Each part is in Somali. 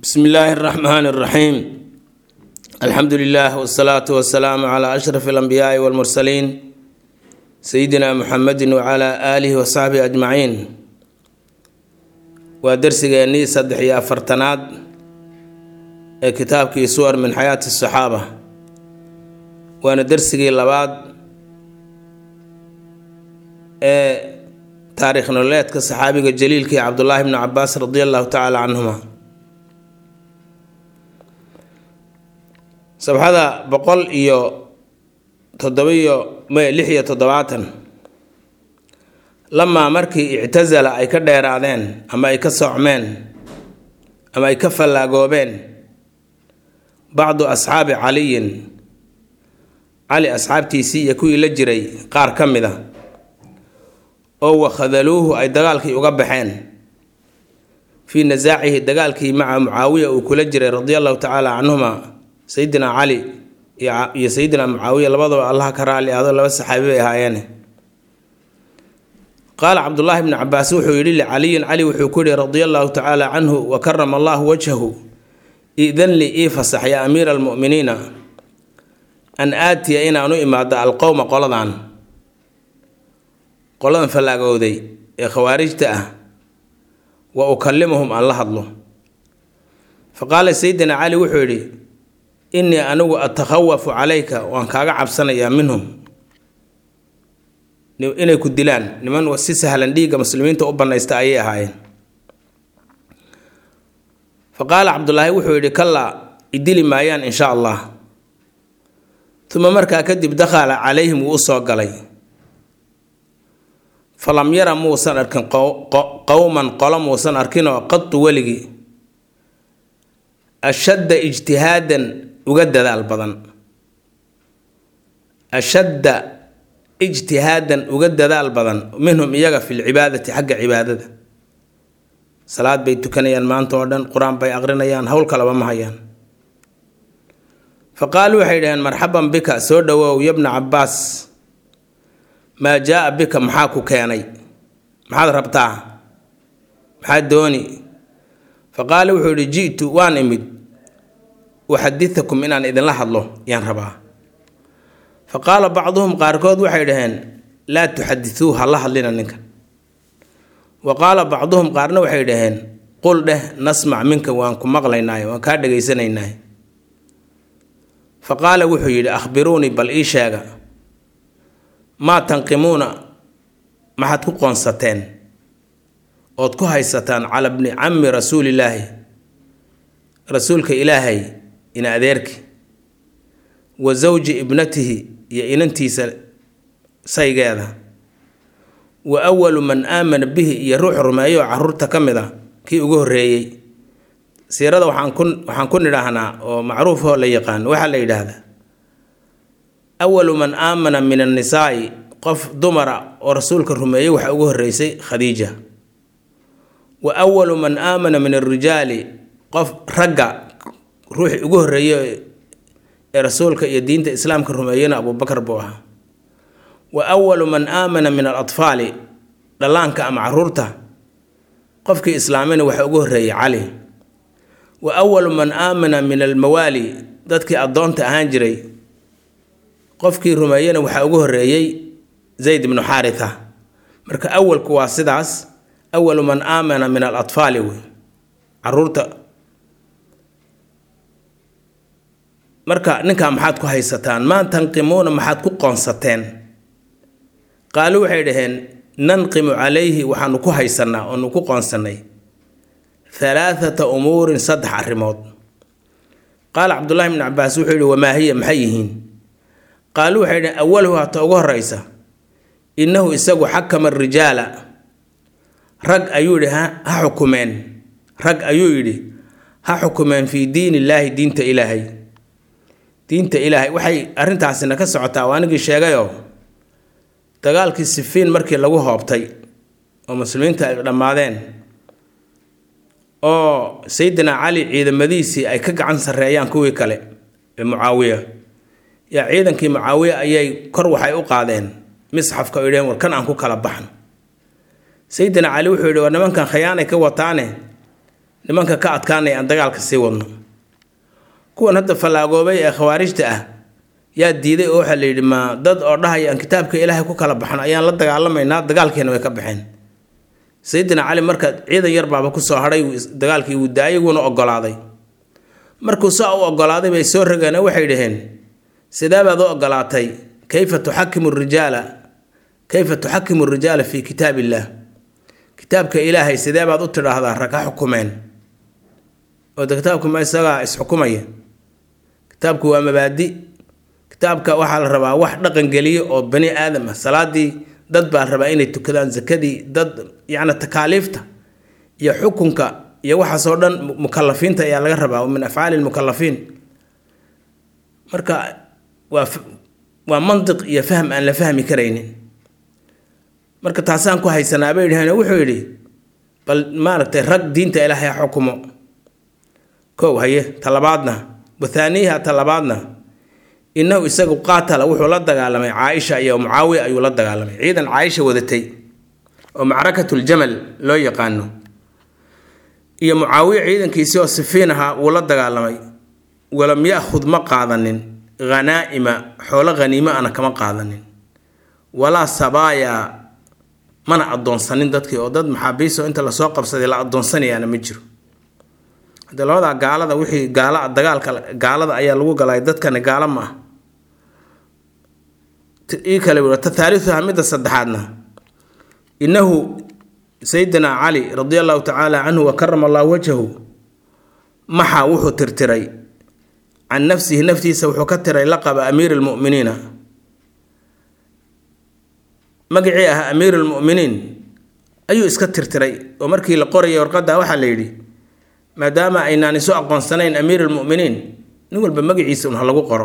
bsmi illaahi اraxmaan اraxiim alxamdu lilah wsalaatu wasalaamu cla ashraf اlanbiyaai wاlmursaliin sayidina muxamedi wcla aalihi wasaxbihi ajmaciin waa dersigeennii saddex iyo afartanaad ee kitaabkii suwar min xayaati asaxaaba waana dersigii labaad ee taariikh nololeedka saxaabiga jaliilkii cabdullaahi bni cabaas radi allahu tacaala canhuma sabxada boqol iyo toddobiyo me lix iyo toddobaatan lamaa markii ictasala ay ka dheeraadeen ama ay ka soocmeen ama ay ka fallaagoobeen bacdu asxaabi caliyin cali asxaabtiisii iyo kuwii la jiray qaar ka mid a oo wakhadaluuhu ay dagaalkii uga baxeen fii nasaacihi dagaalkii maca mucaawiya uu kula jiray radia allahu tacaala canhuma sayidina cali iyo sayidina mucaawiya labadaba allaha ka raali ahdo laba saxaabi bay ahaayeene qaala cabdullaahi bni cabaas wuxuu yidhi licaliyin cali wuxuu ku yihi radia allahu tacaala canhu wa karama allahu wajhahu idan li ii fasax ya amiira almu'miniina an aatiya inaan u imaado alqowma qoladan qoladan fallaagowday ee khawaarijta ah wa ukallimuhum aan la hadlo fa qaala sayidina cali wuxuu yidhi innii anigu atakhawafu calayka waan kaaga cabsanayaa minhum inay ku dilaan niman si sahlan dhiigga muslimiinta u bannaysta ayay ahaayeen fa qaala cabdulaahi wuxuu yidhi kallaa idili maayaan insha allah uma markaa kadib dakhala calayhim wuu u soo galay falam yara muusan arkin qowman qolo muusan arkinoo qadu weligii ashadda ijtihaadan uga dadaal badan ashadda ijtihaadan uga dadaal badan minhum iyaga fi lcibaadati xagga cibaadada salaad bay tukanayaan maanta oo dhan qur-aan bay aqrinayaan howl kalaba ma hayaan fa qaaluu waxay dhaheen marxaban bika soo dhowoow yabna cabbaas maa jaa-a bika maxaa ku keenay maxaad rabtaa maxaad dooni fa qaala wuxuu yihi ji'tu waan imid uxadithakum inaan idinla hadlo yaan rabaa fa qaala bacduhum qaarkood waxay dhaheen laa tuxadithuu ha la hadlina ninka wa qaala bacduhum qaarna waxay dhaheen qul dheh nasmac minka waan ku maqlaynaay waan kaa dhagaysanaynaay fa qaala wuxuu yidhi akhbiruunii bal ii sheega maa tanqimuuna maxaad ku qoonsateen ood ku haysataan cala bni cammi rasuulillaahi rasuulka ilaahay ina adeerki wa sawji ibnatihi iyo inantiisa saygeeda wa awalu man aamana bihi iyo ruux rumeeyo caruurta ka mid a kii ugu horreeyey siirada waxaan ku waxaan ku nidhaahnaa oo macruufoo la yaqaan waxaa la yidhaahdaa awalu man aamana min annisaa'i qof dumara oo rasuulka rumeeyey waxaa ugu horreysay khadiija wa awalu man aamana min alrijaali qof ragga ruuxii ugu horreeyey ee rasuulka iyo diinta islaamka rumeeyena abuubakar buu ahaa wa awalu man aamana min alatfaali dhallaanka ama caruurta qofkii islaamina waxaa ugu horreeyey cali wa awalu man aamana min almawaali dadkii addoonta ahaan jiray qofkii rumeeyena waxaa ugu horreeyey zayd ibnu xaaritha marka awalku waa sidaas awalu man aamana min alatfaali wey caruurta marka ninkaa maxaad ku haysataan maa tanqimuuna maxaad ku qoonsateen qaalu waxay dhaheen nanqimu calayhi waxaanu ku haysanaa oonu ku qoonsannay halaathata umuurin saddex arrimood qaala cabdullaahi bni cabaas wuxuu yihi wamaa hiya maxay yihiin qaaluu waxay dhaheen awaluhu hata ugu horreysa innahu isagu xakama rijaala rag ayuu yidhi ha xukumeen rag ayuu yidhi ha xukumeen fii diin illaahi diinta ilaahay diinta ilaahay waxay arrintaasina ka socotaa waa anigii sheegayoo dagaalkii sifiin markii lagu hoobtay oo muslimiinta ay dhammaadeen oo sayidina cali ciidamadiisii ay ka gacan sarreeyaan kuwii kale ee mucaawiya yaa ciidankii mucaawiya ayay kor waxay u qaadeen misxafka o yidhaheen war kan aan ku kala baxno sayidina cali wuxuu yidhi war nimankan khayaanay ka wataane nimanka ka adkaanaya aan dagaalka sii wadno kuwan hadda fallaagoobay ee khawaarijta ah yaa diiday oo waxaa la yidhi ma dad oo dhahaya aan kitaabka ilaahay ku kala baxno ayaan la dagaalamaynaa dagaalkiina way ka baxeen sayidina cali marka ciidan yar baaba kusoo hadhay dagaalkii wuu daayay wuuna ogolaaday markuu saa u ogolaaday bay soo rogeen oo waxay dhaheen sidee baad u ogolaatay kayfa tuxakimu rijaala kayfa tuxakimu rijaala fii kitaab illaah kitaabka ilaahay sidee baad u tidhaahdaa rag ha xukumeen oo de kitaabku ma isagaa isxukumaya kitaabku waa mabaadi kitaabka waxaa la rabaa wax dhaqan geliyo oo bani aadam ah salaadii dad baa la rabaa inay tukadaan zakadii dad yacni takaaliifta iyo xukunka iyo waxaasoo dhan mukalafiinta ayaa laga rabaa min afcaali lmukalafiin marka waa waa mantiq iyo fahm aan la fahmi karaynin marka taasaan ku haysanaa bay dhaheen wuxuu yidhi bal maaragtay rag diinta ilaahay ha xukumo kow haye talabaadna wathaaniyaha talabaadna innahu isagu qaatala wuxuu la dagaalamay caaisha iyo mucaawiya ayuu la dagaalamay ciidan caaisha wadatay oo macrakatuljamal loo yaqaano iyo mucaawiya ciidankiisii oo sifiin ahaa wuu la dagaalamay walam yaakhud ma qaadanin hanaa'ima xoolo haniimo ana kama qaadanin walaa sabaaya mana addoonsanin dadkii oo dad maxaabiiso inta lasoo qabsaday la addoonsanayaana ma jiro hadde labadaa gaalada wixii gaala dagaalka gaalada ayaa lagu galay dadkani gaalo ma ah ii kale tathaalithuha midda saddexaadna innahu sayidina cali radi allahu tacaala canhu wa karama allahu wajhahu maxa wuxuu tirtiray can nafsihi naftiisa wuxuu ka tiray laqaba amiiri lmu'miniina magacii ah amiir lmu'miniin ayuu iska tirtiray oo markii la qorayay warqadda waxaa la yidhi maadaama aynaan isu aqoonsanayn amiir lmu'miniin nin walba magaciisa un ha lagu qoro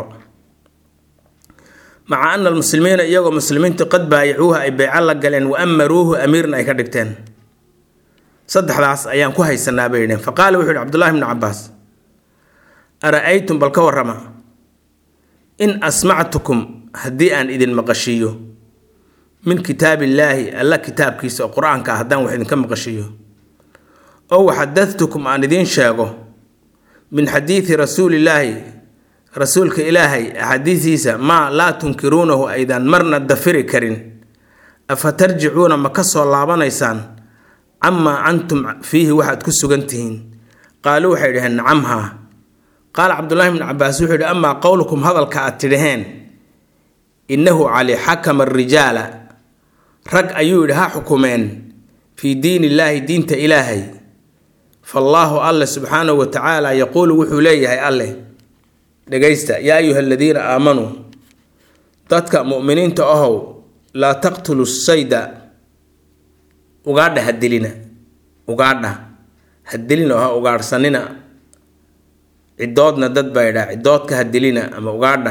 maca ana almuslimiina iyagoo muslimiintu qad baayacuuha ay beyco la galeen wa amaruuhu amiirna ay ka dhigteen saddexdaas ayaan ku haysanaa bay yidheen faqaala wuxuu yihi cabdullahi bnu cabaas ara-aytum bal ka warrama in asmactukum haddii aan idin maqashiiyo min kitaab illaahi alla kitaabkiisa oo qur-aanka ah haddaan wax idinka maqashiiyo oo waxadadtukum aan idiin sheego min xadiidi rasuulillaahi rasuulka ilaahay axaadiisiisa maa laa tunkiruunahu aydaan marna dafiri karin afa tarjicuuna ma ka soo laabanaysaan camaa antum fiihi waxaad ku sugan tihiin qaaluu waxay dhaheen nacamhaa qaala cabdullaahi bnu cabaas wuxuu yidhi amaa qowlukum hadalka aad tidhaheen innahu cali xakama arijaala rag ayuu yidhi ha xukumeen fii diin illaahi diinta ilaahay faallaahu alle subxaanahu wa tacaala yaquulu wuxuu leeyahay alleh dhegaysta yaa ayuha aladiina aamanuu dadka mu'miniinta ahow laa taqtulu sayda ugaadha ha dilina ugaadha ha dilina oo ha ugaadhsanina cidoodna dad baa yidhaha cidoodka ha dilina ama ugaadha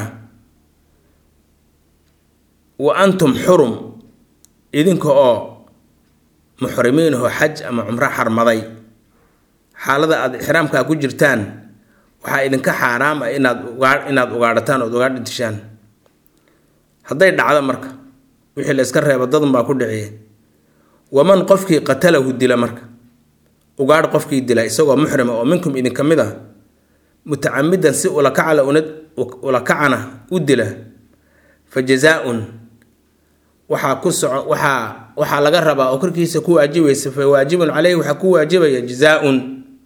wa antum xurum idinka oo muxrimiinahoo xaj ama cumro xarmaday xaalada aada ixraamkaa ku jirtaan waxaa idinka xaaraam ah inaad ugaa inaad ugaadhataan ood ugaadha dishaan hadday dhacdo marka wixii la iska reebo dadun baa ku dhiciye waman qofkii qatalahu dila marka ugaadh qofkii dila isagoo muxrima oo minkum idinka mid ah mutacamidan si ulakacala una ulakacana u dila fa jazaa-un waxaa ku soco waxaa waxaa laga rabaa oo korkiisa ku waajibaysa fa waajibun caleyhi waxaa ku waajibaya jazaa-un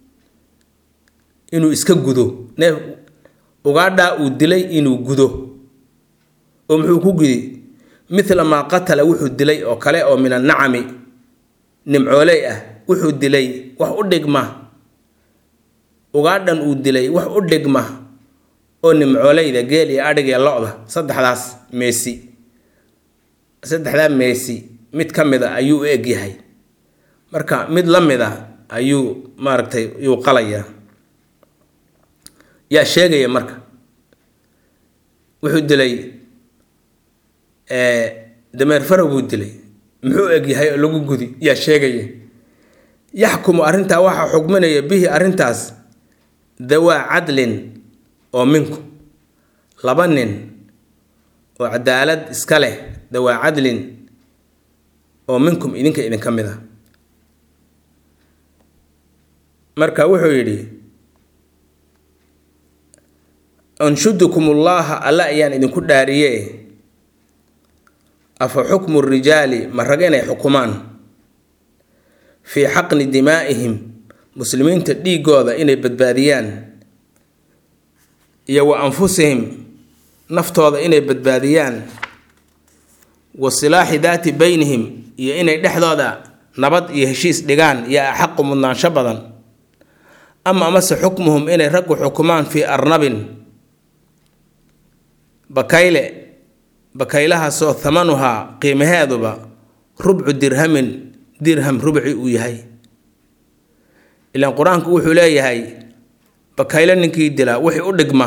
inuu iska gudo neef ugaadhaa uu dilay inuu gudo oo muxuu ku gudi mithla maa qatala wuxuu dilay oo kale oo min annacami nimcooley ah wuxuu dilay wax u dhigma ugaadhan uu dilay wax u dhigma oo nimcooleyda geel iyo adhig iyo lo-da saddexdaas meesi saddexdaa meesi mid ka mid a ayuu u egyahay marka mid la mid a ayuu maaragtay yuu qalayaa yaa sheegaya marka wuxuu dilay dameer farow buu dilay muxuu egyahay oo lagu gudi yaa sheegaya yaxkumu arrintaa waxaa xugminaya bihi arrintaas dawaa cadlin oo minku laba nin oo cadaalad iska leh dawaa cadlin oo minkum idinka idinka mid a marka wuxuu yidhi anshudukum ullaaha alla ayaan idinku dhaariye afa xukmu rijaali ma raga inay xukumaan fii xaqni dimaa'ihim muslimiinta dhiigooda inay badbaadiyaan iyo wa anfusihim naftooda inay badbaadiyaan wa silaaxi daati beynihim iyo inay dhexdooda nabad iyo heshiis dhigaan iyo axaqu mudnaansho badan ama amase xukmuhum inay raggu xukumaan fii arnabin bakayle bakaylahaasoo thamanuhaa qiimaheeduba rubcu dirhamin dirham rubci uu yahay ilaan qur-aanku wuxuu leeyahay bakayle ninkii dilaa wixii u dhigma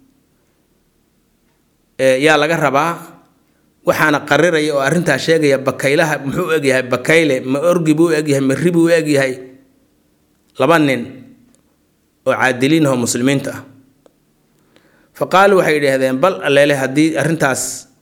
yaa laga rabaa waxaana qariraya oo arrintaa sheegaya bakaylaha muxuu u egyahay bakayle ma orgi buu u egyahay ma ribi u egyahay laba nin oo caadiliin ahoo muslimiinta ah fa qaaluu waxay yidhaahdeen bal alleele haddii arrintaas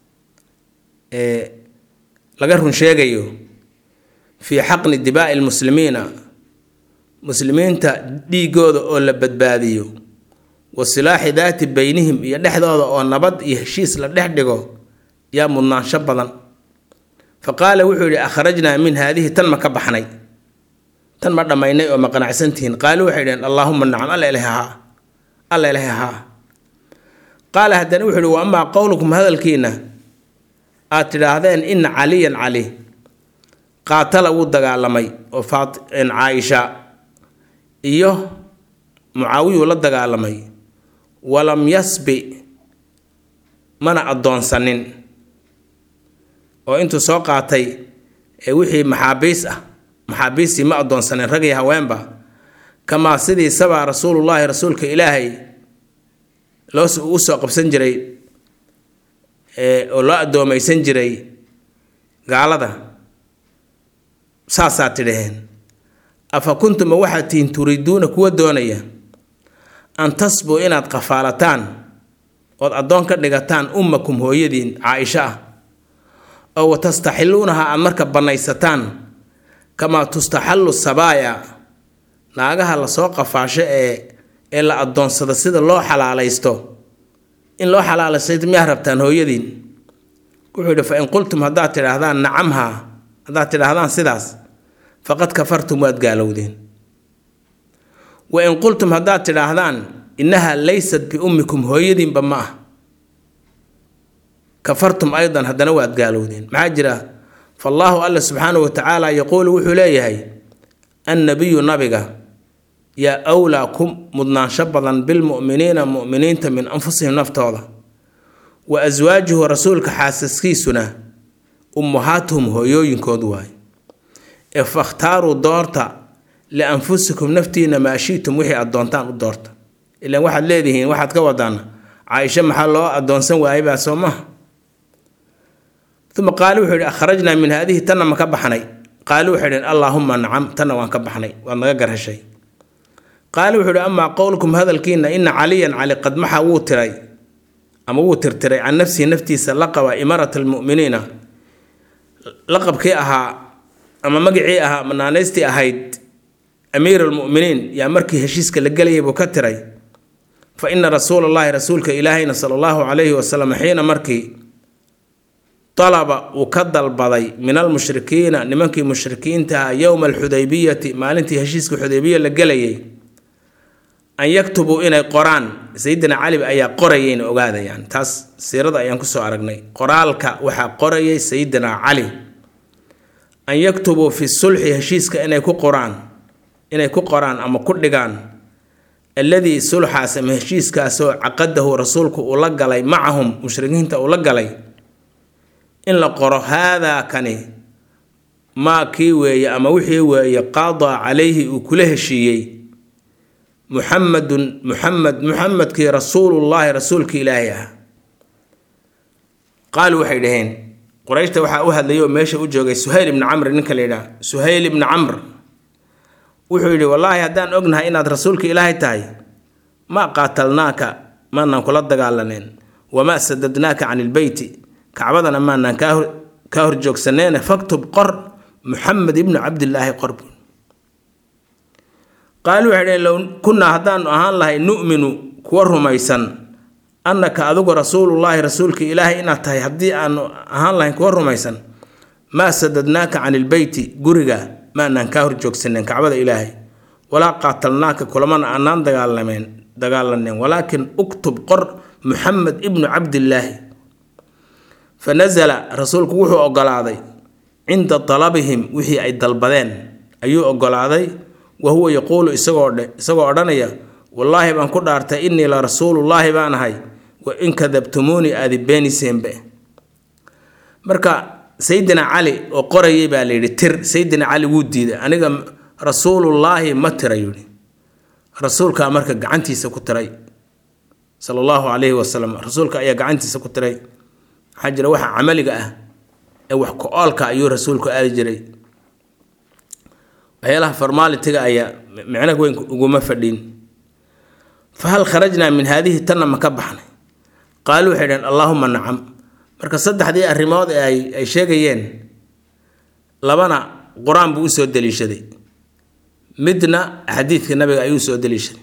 laga run sheegayo fii xaqni dibaa'i lmuslimiina muslimiinta dhiigooda oo la badbaadiyo wa silaaxi daati beynihim iyo dhexdooda oo nabad iyo heshiis la dhex dhigo yaa mudnaansho badan fa qaala wuxuu yidhi akhrajnaa min haadihi tan ma ka baxnay tan ma dhammaynay oo ma qanacsantihiin qaaluu waxay dhaheen allaahuma nacam alla ilahi haa alla ilahi haa qaala haddana wuxuu yidhi wa amaa qowlukum hadalkiina aad tidhaahdeen ina caliyan cali qaatala wuu dagaalamay oo caaisha iyo mucaawiyuu la dagaalamay walam yasbi mana addoonsanin oo intuu soo qaatay ee wixii maxaabiis ah maxaabiistii ma addoonsanin rag iyo haweenba kamaa sidii sabaa rasuulullaahi rasuulka ilaahay loo u soo qabsan jiray oo loo addoomaysan jiray gaalada saasaa tidhaheen afa kuntuma waxaad tihiin turiiduuna kuwa doonaya an tasbuu inaad qafaalataan ood addoon ka dhigataan ummakum hooyadiin caaisho ah oo wa tastaxilluunaha aad marka bannaysataan kamaa tustaxallu sabaaya naagaha lasoo qafaasho ee ee la addoonsado sida loo xalaalaysto in loo xalaalaysto miyaa rabtaan hooyadiin wuxuu yidhi fa in qultum haddaad tidhaahdaan nacamhaa haddaad tidhaahdaan sidaas faqad kafartum waad gaalowdeen wa in qultum haddaad tidhaahdaan innahaa laysat biummikum hooyadiinba ma ah kafartum aydan haddana waad gaalowdeen maxaa jira faallaahu alla subxaanahu wa tacaala yaquulu wuxuu leeyahay annabiyu nabiga yaa wlaa ku mudnaansho badan bilmu'miniina mu'miniinta min anfusihim naftooda wa aswaajuhu rasuulka xaasaskiisuna ummahaatuhum hooyooyinkood waay ee fakhtaaruu doorta lianfusikum naftiina maa shiitum wixii aad doontaan u doorta ilaan waxaad leedihiin waxaad ka wadaan caaisho maxaa loo addoonsan waayabaa soo maha uma qaali wuxuu yihi akhrajnaa min haadihi tanna ma ka baxnay qaali waxay dhaheen allaahuma nacam tanna waan ka baxnay waad naga garheshay qaali wuxuu yihi amaa qowlkum hadalkiina ina caliyan cali qad maxa wuu tiray ama wuu tirtiray can nafsihi naftiisa laqaba imarat almu'miniina laqabkii ahaa ama magacii ahaa ama naanaystii ahayd amiir almu'miniin yaa markii heshiiska la gelayay buu ka tiray fa ina rasuula allahi rasuulka ilaahayna sala allahu calayhi wasalam xiina markii dalaba uu ka dalbaday min almushrikiina nimankii mushrikiintaha yowma alxudaybiyati maalintii heshiiska xudaybiya la gelayay an yaktubuu inay qoraan sayidina cali ayaa qorayayna ogaadayaan taas siirada ayaan kusoo aragnay qoraalka waxaa qorayay sayidina cali an yaktubuu fi sulxi heshiiska inay ku qoraan inay ku qoraan ama ku dhigaan alladii sulxaas ama heshiiskaasoo caqadahu rasuulku uu la galay macahum mushrikiinta uu la galay in la qoro haadaa kani maa kii weeye ama wixii weeye qaadaa calayhi uu kula heshiiyey muxamedun muxamed muxamedkii rasuulullaahi rasuulkii ilaahay ah qaalu waxay dhaheen qurayshta waxaa u hadlayay oo meesha u joogay suhayl ibni camr ninka la yidhaha suhayl ibni camr wuxuu yidhi wallaahi haddaan ognahay inaad rasuulka ilaahay tahay maa qaatalnaaka maanaan kula dagaalaneen wamaa sadadnaaka can ilbeyti kacbadana maanaan kaa horjoogsaneene faktub qor muxamed ibnu cabdilaahi qorbu qaaluu waxay dhaheen low kunnaa haddaanu ahaan lahay nu'minu kuwa rumaysan annaka adigu rasuulullaahi rasuulka ilaahay inaad tahay haddii aanu ahaan lahayn kuwa rumaysan maa sadadnaaka can ilbeyti guriga maanaan kaa horjoogsanen kacbada ilaahay walaa qaatalnaaka kulamana aanaan dagaalameen dagaalaneen walaakin uktub qor muxamed ibnu cabdillaahi fa nasala rasuulku wuxuu ogolaaday cinda dalabihim wixii ay dalbadeen ayuu ogolaaday wa huwa yaquulu isagoo isagoo odhanaya wallaahi baan ku dhaartay innii la rasuulullaahi baan ahay wa in kadabtumuunii aadi beeniseenbe marka sayidina cali oo qorayay baa layidhi tir sayidina cali wuu diiday aniga rasuulullaahi ma tira yidhi rasuulkaa marka gacantiisa ku tiray sala allahu calayhi wasalam rasuulka ayaa gacantiisa ku tiray waxaa jira waxa camaliga ah ee wax ku-oolka ayuu rasuulku aadi jiray waxyaalaha formaalitiga ayaa micno weyn uguma fadhiin fa hal kharajnaa min haadihi tanna ma ka baxnay qaaluu waxay dhaheen allaahuma nacam marka saddexdii arrimood ee ay ay sheegayeen labana qur-aan buu usoo daliishaday midna xadiidka nabiga ayuu soo daliishaday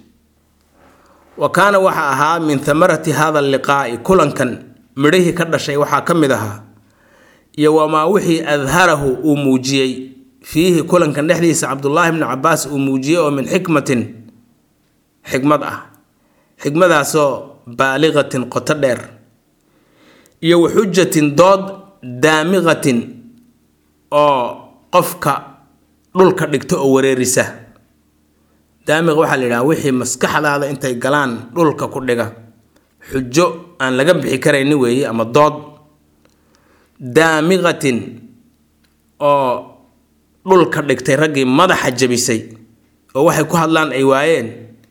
wa kaana waxa ahaa min thamarati hada alliqaa'i kulankan midhihii ka dhashay waxaa ka mid ahaa iyo wamaa wixii adharahu uu muujiyey fiihi kulankan dhexdiisa cabdullaahi bni cabaas uu muujiyey oo min xikmatin xikmad ah xikmadaasoo baaliqatin qoto dheer iyo wa xujatin dood daamiqatin oo qofka dhulka dhigto oo wareerisa daamiq waxaa la yidhaha wixii maskaxdaada intay galaan dhulka ku dhiga xujo aan laga bixi karayni weeye ama dood daamiqatin oo dhulka dhigtay raggii madaxa jabisay oo waxay ku hadlaan ay waayeen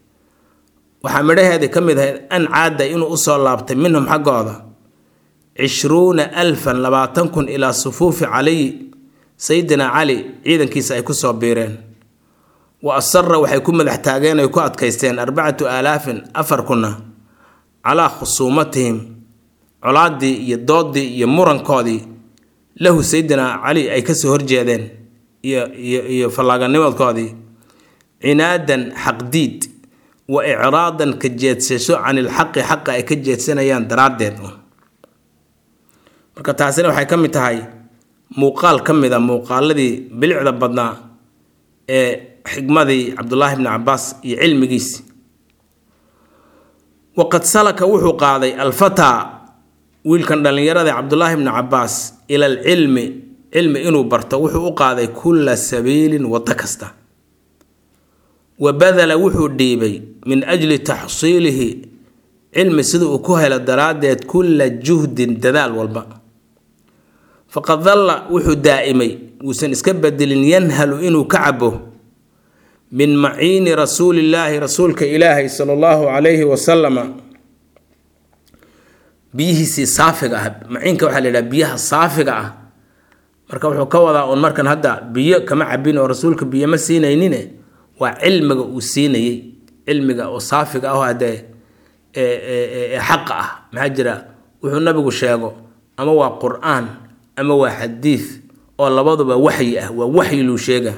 waxaa midhaheedii ka mid ahayd an caada inuu usoo laabtay minhum xaggooda cishruuna alfan labaatan kun ilaa sufuufi caliy sayidina cali ciidankiisa ay kusoo biireen wa asara waxay ku madax taageen ay ku adkaysteen arbacatu aalaafin afar kunna calaa khusuumatihim colaaddii iyo doodii iyo murankoodii lahu sayidina cali ay kasoo horjeedeen iyo iyo iyo fallaaganimadkoodii cinaadan xaqdiid wa icraadan ka jeedsasho can ilxaqi xaqa ay ka jeedsanayaan daraaddeed marka taasina waxay ka mid tahay muuqaal ka mid a muuqaaladii bilicda badnaa ee xikmadii cabdulaahi bni cabaas iyo cilmigiisi waqad salaka wuxuu qaaday alfataa wiilkan dhallinyarada cabdulaahi bni cabaas ila alcilmi cilmi inuu barto wuxuu u qaaday kulla sabiilin waddo kasta wa badala wuxuu dhiibay min ajli taxsiilihi cilmi sida uu ku helo daraaddeed kulla juhdin dadaal walba faqad dalla wuxuu daa'imay wuusan iska bedelin yanhalu inuu ka cabo min maciini rasuulillaahi rasuulka ilaahay sala allahu calayhi wasalama biyihiisii saafiga ah maciinka waxaa la yidhaha biyaha saafiga ah marka wuxuu ka wadaa uun markan hadda biyo kama cabin oo rasuulka biyo ma siinaynine waa cilmiga uu siinayey cilmiga oo saafiga ah oo haddee ee xaqa ah maxaa jira wuxuu nabigu sheego ama waa qur-aan ama waa xadiid oo labaduba waxyi ah waa waxyi luu sheega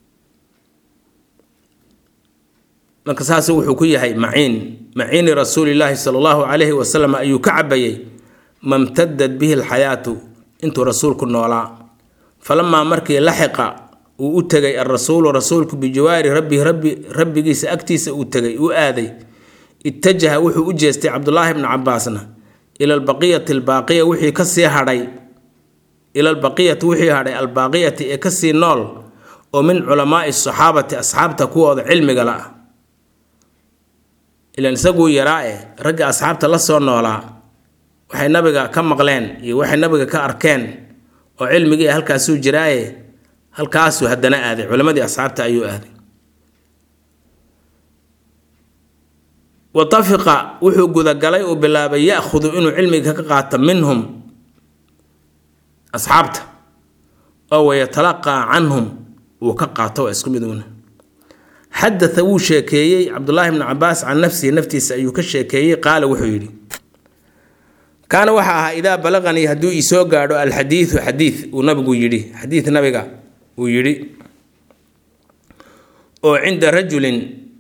marka saas wuxuu ku yahay maciin maciini rasuulilaahi sala allahu calayhi wasalam ayuu ka cabayay mamtadad bihi alxayaatu intuu rasuulku noolaa falamaa markii laxiqa uu u tegay alrasuulu rasuulku bijawaari rabbihi rabbi rabbigiisa agtiisa uu tegay uu aaday ittajaha wuxuu u jeestay cabdulaahi bni cabaasna ila albaqiyati albaaqiya wixii kasii hadhay ila albaqiyati wixii hadhay albaaqiyati ee kasii nool oo min culamaai saxaabati asxaabta kuwooda cilmiga la ah ilan isaguu yaraa e ragga asxaabta la soo noolaa waxay nabiga ka maqleen iyo waxay nabiga ka arkeen oo cilmigii halkaasuu jiraaye halkaasuu haddana aaday culammadii asxaabta ayuu aaday watafiqa wuxuu gudagalay uu bilaabay ya-khudu inuu cilmiga ka qaato minhum asxaabta oo wayatalaqaa canhum uu ka qaato waa isku mid una xadaa wuu sheekeeyey cabdulaahi bni cabaas can nafsihi naftiisa ayuu ka sheekeeyey qaala wuxuu yidhi kaana waxa ahaa idaa balaqanii hadduu isoo gaadho alxadiidu xadiid uu nabigu yidhi xadiid nabiga uu yidhi oo cinda rajulin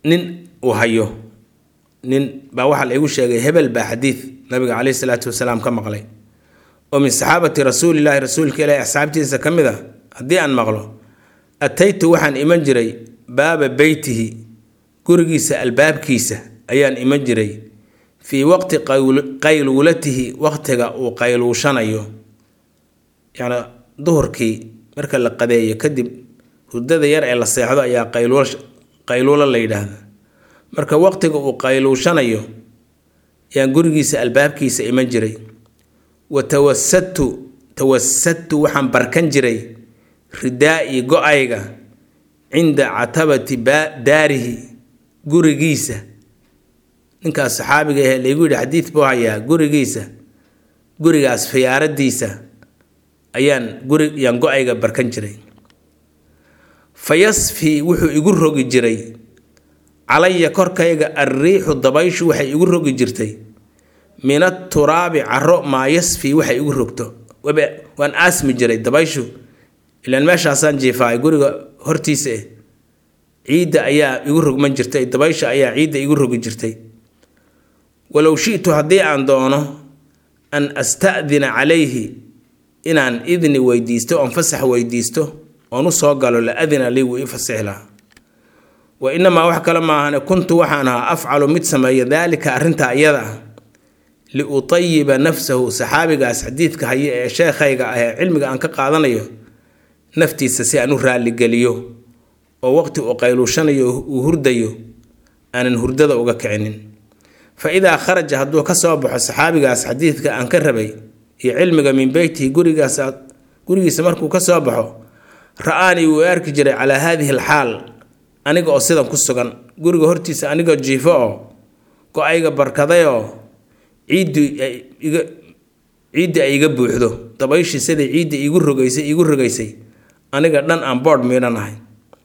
nin uu hayo nin baa waxaa la igu sheegay hebel baa xadiid nabiga caleyhi salaatu wasalaam ka maqlay oo min saxaabati rasuulilaahi rasuulka ilaahi asxaabtiisa ka mid a haddii aan maqlo ataytu waxaan iman jiray baaba beytihi gurigiisa albaabkiisa ayaan iman jiray fii waqti qayluulatihi waqtiga uu qayluushanayo yacni duhurkii marka la qadeeyo kadib hurdada yar ee la seexdo ayaa qayluulo la yidhaahda marka waqtiga uu qayluushanayo ayaan gurigiisa albaabkiisa iman jiray wa tawasadtu tawasadtu waxaan barkan jiray ridaa'i go-ayga cinda catabati daarihi gurigiisa ninkaas saxaabiga ahee laygu yidhi xadiid buu hayaa gurigiisa gurigaas fiyaaradiisa ayaan guri ayaan go-ayga barkan jiray fa yasfii wuxuu igu rogi jiray calaya korkayga alriixu dabayshu waxay igu rogi jirtay min aturaabi caro maa yasfii waxay igu rogto waan aasmi jiray dabayshu ilaan meeshaasaan jiifaay guriga hortiisa eh ciidda ayaa igu rogman jirtay dabaysha ayaa ciidda igu rogi jirtay walow shi'tu haddii aan doono an asta'dina calayhi inaan idni weydiisto oon fasax weydiisto oon u soo galo la adina lii wuu ii fasixi lahaa wa inamaa wax kale maahane kuntu waxaan ahaa afcalu mid sameeya daalika arrintaa iyada ah liutayiba nafsahu saxaabigaas xadiidka haya ee sheekhayga ah ee cilmiga aan ka qaadanayo naftiisa si aan u raalligeliyo oo waqti uu qayluushanayo uu hurdayo aanan hurdada uga kicinin fa idaa kharaja hadduu ka soo baxo saxaabigaas xadiidka aan ka rabay iyo cilmiga min beytihi gurigaas gurigiisa markuu ka soo baxo ra-aanii wuu arki jiray calaa haadihi alxaal aniga oo sidan ku sugan guriga hortiisa anigoo jiifo oo go-ayga barkadayoo ciiddu iga ciiddi ay iga buuxdo dabayshii siday ciidda iigu rogaysay iigu rogaysay aniga dhan aan boodh miidhan ahay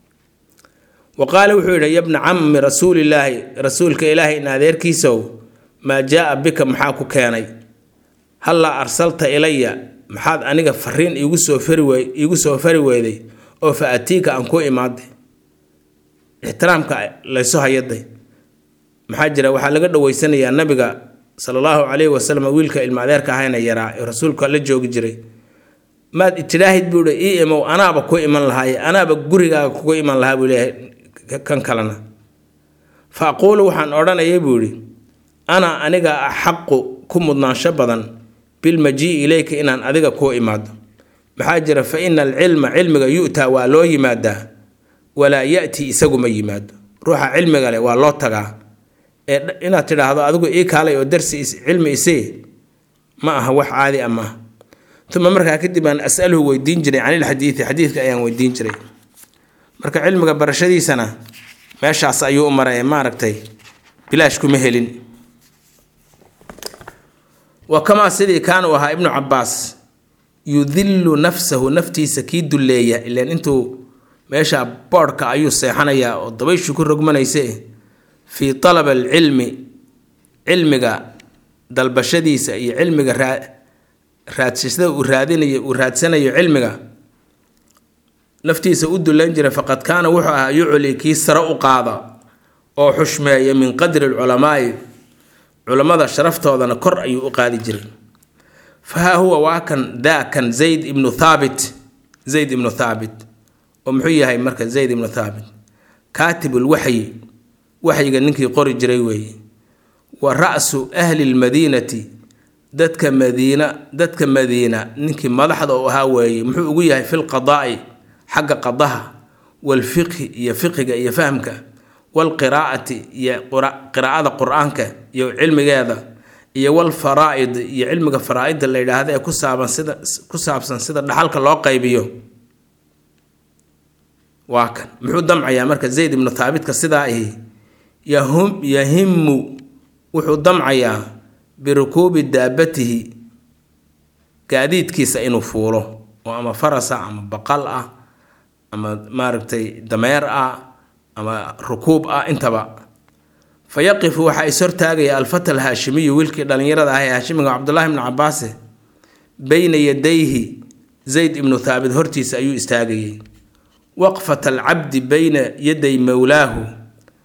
wa qaala wuxuu yidhi yabna cammi rasuulilaahi rasuulka ilaahay in adeerkiisow maa jaa-a bika maxaa ku keenay hallaa arsalta ilaya maxaad aniga fariin iigu soo fari wey iigu soo fari weyday oo fa atiika aan kuu imaaday ixtiraamka laysu hayaday maxaa jira waxaa laga dhaweysanayaa nabiga sala allahu calayhi wasalam wiilka ilma adeerka ahayna yaraa ee rasuulka la joogi jiray maad itidhaahid buu hi ii imow anaaba ku iman lahaaye anaaba gurigaaga kugu iman lahaa buu leeyahay kan kalena fa aquulu waxaan odhanayay buu idhi ana aniga axaqu ku mudnaansho badan bilmajii ilayka inaan adiga kuu imaado maxaa jira fa ina alcilma cilmiga yu'taa waa loo yimaadaa walaa ya'ti isagu ma yimaado ruuxa cilmiga leh waa loo tagaa ee inaad tidhaahdo adigu ii kaalay oo darsi cilmi isii ma aha wax caadi a maaha uma markaa kadib aan asaluhu weydiin jiray can ilxadiidi xadiidka ayaan weydiin jiray marka cilmiga barashadiisana meeshaas ayuu u maray maaragtay bilaash kuma helin wa kamaa sidii kaana u ahaa ibnu cabaas yudillu nafsahu naftiisa kii dulleeya ilan intuu meesha boodhka ayuu seexanayaa oo dabayshu ku rogmanayse fii talab alcilmi cilmiga dalbashadiisa iyo cilmiga raa raadsashada uu raadinayo uu raadsanayo cilmiga naftiisa u dullayn jiray faqad kaana wuxuu ahaa yucli kii sare u qaada oo xushmeeya min qadri alculamaai culammada sharaftoodana kor ayuu u qaadi jiray fa haa huwa waa kan daa kan zayd ibnu thaabit zayd ibnu thaabit oo muxuu yahay marka zayd ibnu thaabit kaatibul waxyi waxyiga ninkii qori jiray weeye wa ra'su ahli lmadiinati dadka madiina dadka madiina ninkii madaxda u ahaa weeye muxuu ugu yahay fi lqadaa'i xagga qadaha walfiqhi iyo fiqiga iyo fahmka walqiraa'ati iyo qiraa'ada qur-aanka iyo cilmigeeda iyo walfaraa'id iyo cilmiga faraa'idda la yidhaahda ee ku saaban sida ku saabsan sida dhaxalka loo qaybiyo waa kan muxuu damcayaa marka zayd ibnu thaabitka sidaa ahi yahum yahimu wuxuu damcayaa birukuubi daabatihi gaadiidkiisa inuu fuulo oo ama farasa ama baqal ah ama maaragtay dameer ah ama rukuub ah intaba fa yaqifu waxaa is hortaagaya alfata alhaashimiyu wiilkii dhallinyarada ah ee haashimiga cabdullaahi ibnu cabaase beyna yadayhi zayd ibnu thaabit hortiisa ayuu istaagayay waqfat alcabdi beyna yaday mowlaahu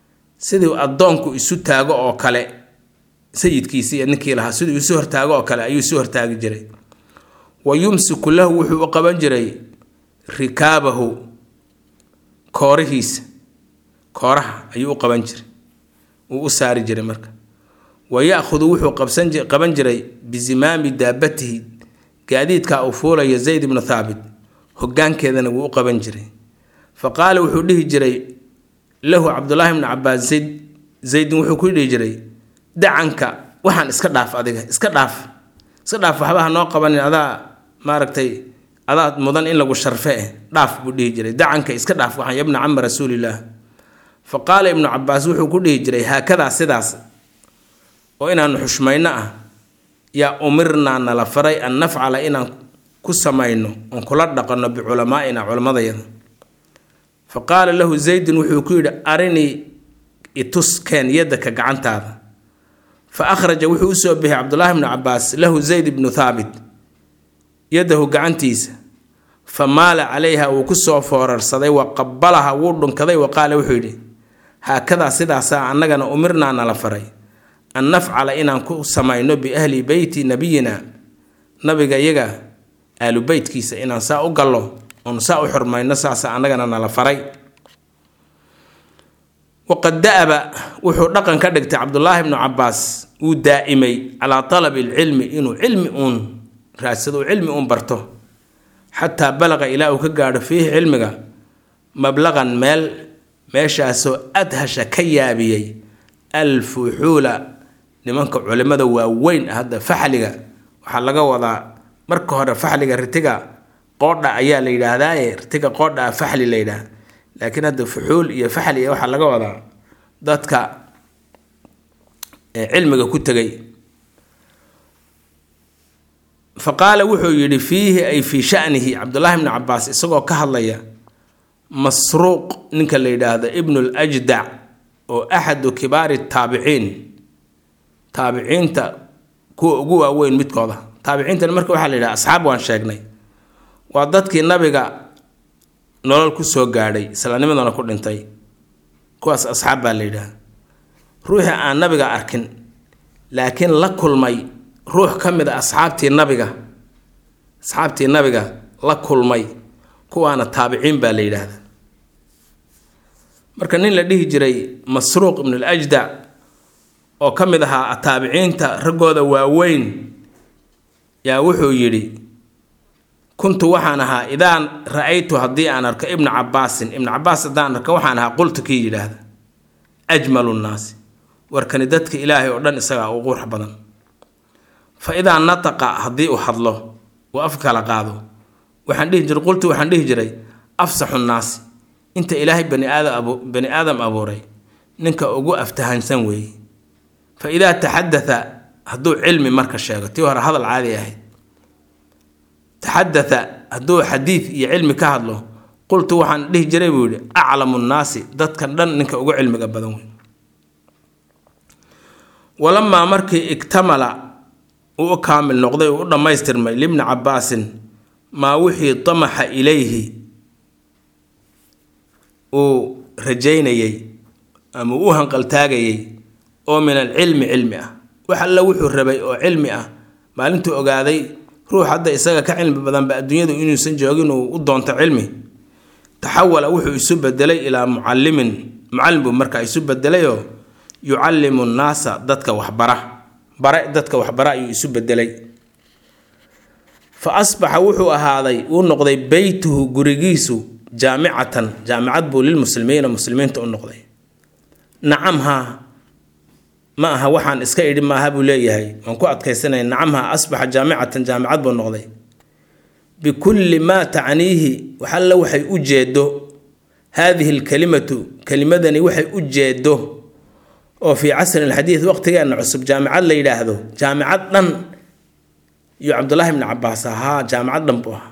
sidii addoonku isu taago oo kale sayidkiisi iyo ninkii lahaa siduu isu hortaago oo kale ayuu isu hortaagi jiray wa yumsiku lahu wuxuu u qaban jiray rikaabahu koorihiisa kooraha ayuu u qaban jiray uu u saari jiray marka wa ya-khudu wuxuu qabsan qaban jiray bisimaami daabatihi gaadiidka uu fuulaya zayd ibnu thaabit hogaankeedana wuu u qaban jiray fa qaala wuxuu dhihi jiray lahu cabdulaahi bnu cabaas zayd zaydin wuxuu ku dhihi jiray dacanka waxaan iska dhaaf adiga iska dhaaf iska dhaaf waxba ha noo qabanin adaa maaragtay adaa mudan in lagu sharfe eh dhaaf buu dhihi jiray dacanka iska dhaaf waxaan yabna cama rasuulillaah fa qaala ibnu cabaas wuxuu ku dhihi jiray haakadaa sidaas oo inaanu xushmayno ah yaa umirnaa nala faray an nafcala inaan ku samayno oon kula dhaqanno biculamaa'ina culammadayada fa qaala lahu zaydun wuxuu ku yidhi arinii itus keen yaddaka gacantaada fa akhraja wuxuu usoo bixiyay cabdulaahi bnu cabaas lahu zayd ibnu thaabit yadahu gacantiisa fa maala calayha wuu ku soo foorarsaday wa qabalaha wuu dhunkaday wa qaala wuxuu yidhi haakadaa sidaasaa annagana umirnaa nala faray an nafcala inaan ku samayno biahli beyti nabiyina nabiga iyaga aalu beytkiisa inaan saa u gallo oon saa u xurmayno saasa annagana nala faray waqad da-aba wuxuu dhaqan ka dhigtay cabdulaahi bnu cabaas wuu daa'imay calaa talabi alcilmi inuu cilmi uun raadsado cilmi uun barto xataa balaqa ilaa uu ka gaadho fiihi cilmiga mablaqan meel meeshaasoo adhasha ka yaabiyey alfuxuula nimanka culimada waaweyn ah hadda faxliga waxaa laga wadaa marka hore faxliga ritiga qoodha ayaa la yidhaahdaaye ritiga qoodha ah faxli la yidhaah laakiin hadda fuxuul iyo faxli waxaa laga wadaa dadka cilmiga ku tegay fa qaala wuxuu yidhi fiihi ay fii shanihi cabdulaahi bni cabaas isagoo ka hadlaya masruuq ninka la yidhaahdo ibnu ljdac oo axadu kibaari taabiciin taabiciinta kuwa ugu waaweyn midkooda taabiciintana marka waxaa la yidhaha asxaab waan sheegnay waa dadkii nabiga nolol ku soo gaadhay islaamnimadana ku dhintay kuwaas asxaab baa la yidhaha ruuxii aan nabiga arkin laakiin la kulmay ruux ka mid a asxaabtii nabiga asxaabtii nabiga la kulmay kuwaana taabiciin baa la yidhaahda marka nin la dhihi jiray masruuq ibn aljdac oo ka mid ahaa taabiciinta raggooda waaweyn yaa wuxuu yidhi kuntu waxaan ahaa idaan ra-aytu haddii aan arko ibna cabaasin ibna cabaas haddaan arko waxaan ahaa qultu kii yidhaahda ajmalu nnaasi warkani dadka ilaahay oo dhan isagaa u qurux badan fa idaa nataqa haddii uu hadlo uu af kala qaado waxaan dhihi jiray qultu waxaan dhihi jiray afsaxu nnaasi inta ilaahay bani aadam bani aadam abuuray ninka ugu aftahansan weeye fa idaa taxadatha hadduu cilmi marka sheego tii hore hadal caadi ahayd taxadatha hadduu xadiid iyo cilmi ka hadlo qultu waxaan dhihi jiray buu yidhi aclamu nnaasi dadkan dhan ninka ugu cilmiga badan wey walamaa markii iktamala uu u kaamil noqday uu u dhammaystirmay libni cabaasin maa wixii damaxa ilayhi uu rajaynayey ama uu hanqaltaagayey oo min alcilmi cilmi ah wax alla wuxuu rabay oo cilmi ah maalintuu ogaaday ruux hadda isaga ka cilmi badanba adduunyadu inuusan joogin uu u doonto cilmi taxawala wuxuu isu bedelay ilaa mucallimin mucallim buu markaa isu bedelayoo yucallimu nnaasa dadka waxbara bare dadka waxbara ayuu isu bedelay fa asbaxa wuxuu ahaaday uu noqday beytuhu gurigiisu jaamicatan jaamicad buu lilmuslimiina muslimiinta u noqday nacam haa ma aha waxaan iska idhi maaha buu leeyahay waan ku adkaysanaya nacam haa asbaxa jaamicatan jaamicad buu noqday bikulli maa tacniihi waxalla waxay u jeedo haadihi alkalimatu kelimadani waxay u jeedo oo fii casri alxadiid waqtigeenna cusub jaamicad la yidhaahdo jaamicad dhan iyo cabdullaahi bni cabaas ahaa jaamicad dhan buu ahaa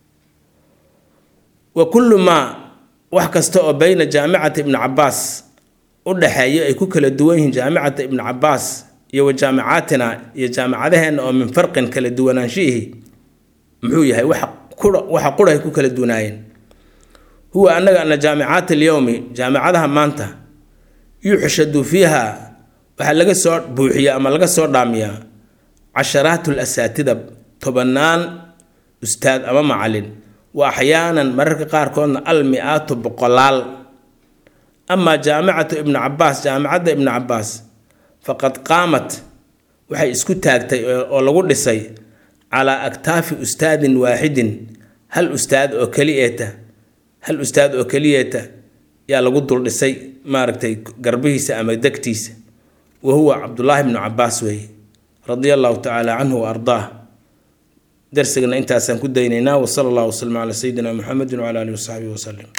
wa kullu maa wax kasta oo beyna jaamicati ibni cabaas u dhaxeeyo ay ku kala duwan yihiin jaamicata ibni cabaas iyo wa jaamicaatina iyo jaamicadaheenna oo min farqin kala duwanaanshiihi muxuu yahay waxa qurahay ku kala duwanaayeen huwa annaga ana jaamicaat alyowmi jaamicadaha maanta yuxshadu fiiha waxaa laga soo buuxiya ama laga soo dhaamiyaa casharaatul asaatida tobanaan ustaad ama macalin wa axyaanan mararka qaarkoodna al mi-aatu boqolaal amaa jaamicatu ibnu cabaas jaamicadda ibnu cabaas faqad qaamat waxay isku taagtay oo lagu dhisay calaa aktaafi ustaadin waaxidin hal ustaad oo keliyeeta hal ustaad oo keliyeeta yaa lagu dul dhisay maaragtay garbihiisa ama degtiisa wa huwa cabdullaahi bnu cabaas weeye radia allahu tacaala canhu wa ardaah darsigana intaasaan ku daynaynaa wasala allahu waslama calaa sayidina muxamedin wcala alihi wasaxbihi wasalim